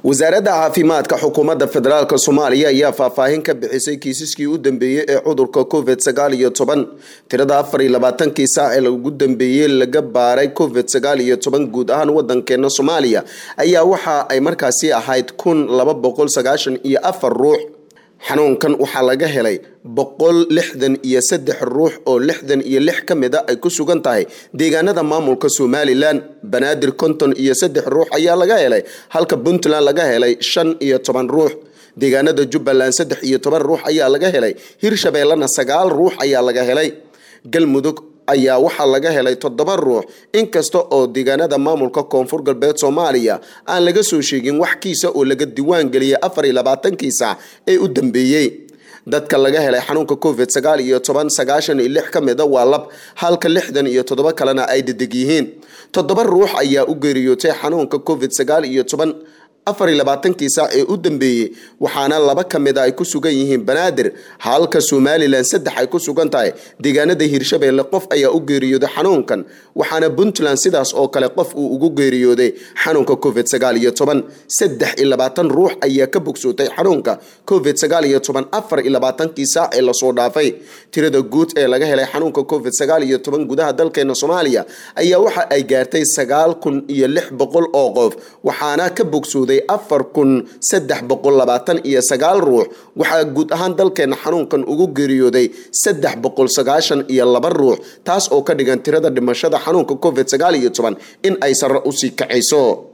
wasaaradda caafimaadka xukuumadda federaalk soomaaliya ayaa faahfaahin ka bixisay kiisaskii u dambeeyey ee cudurka covid sagaal iyo toban tirada afar iyo labaatankii saac ee ugu dambeeyey laga baaray covid sagaal iyo toban guud ahaan wadankeena soomaaliya ayaa waxa ay markaasi ahayd kun laba boqol sagaashan iyo afar ruux xanuunkan waxaa laga helay boqol lixdan iyo saddex ruux oo lixdan iyo lix ka mid a ay ku sugan tahay deegaanada maamulka somalilan banaadir konton iyo saddex ruux ayaa laga helay halka puntland laga helay shan iyo toban ruux deegaanada jubbaland saddex iyo toban ruux ayaa laga helay hirshabeellena sagaal ruux ayaa laga helay galmudug ayaa waxaa laga helay toddoba ruux inkasta oo deegaanada maamulka koonfur galbeed soomaaliya aan laga soo sheegin wax kiisa oo laga diwaan geliyay afar iyo labaatankii saac ee u dambeeyey dadka laga helay xanuunka covid sagaal iyo toban sagaashan iyo lix ka mida waa lab halka lixdan iyo toddoba kalena ay dedeg yihiin toddoba ruux ayaa u geeriyootay xanuunka covid sagaal iyo toban afar iyo labaatankii saac ee u dambeeyey waxaana laba ka mid a ay ku sugan yihiin banaadir halka somalilan saddex ay ku sugan tahay deegaanada hirshabeelle qof ayaa u geeriyooday xanuunkan waxaana puntland sidaas oo kale qof uu ugu geeriyooday xanuunka covid sagaal iyo toban saddex iyo labaatan ruux ayaa ka bogsootay xanuunka covid sagaal iyo toban afar iyo labaatankii saac ee lasoo dhaafay tirada guud ee laga helay xanuunka covid sagaal iyo toban gudaha dalkeena soomaaliya ayaa waxa ay gaartay sagaal kun iyo lix boqol oo qof waxaana ka bogsooday afar kun saddex boqol labaatan iyo sagaal ruux waxaa guud ahaan dalkeena xanuunkan ugu geeriyooday saddex boqol sagaashan iyo laba ruux taas oo ka dhigan tirada dhimashada xanuunka covid sagaal iyo toban in ay sare usii kacayso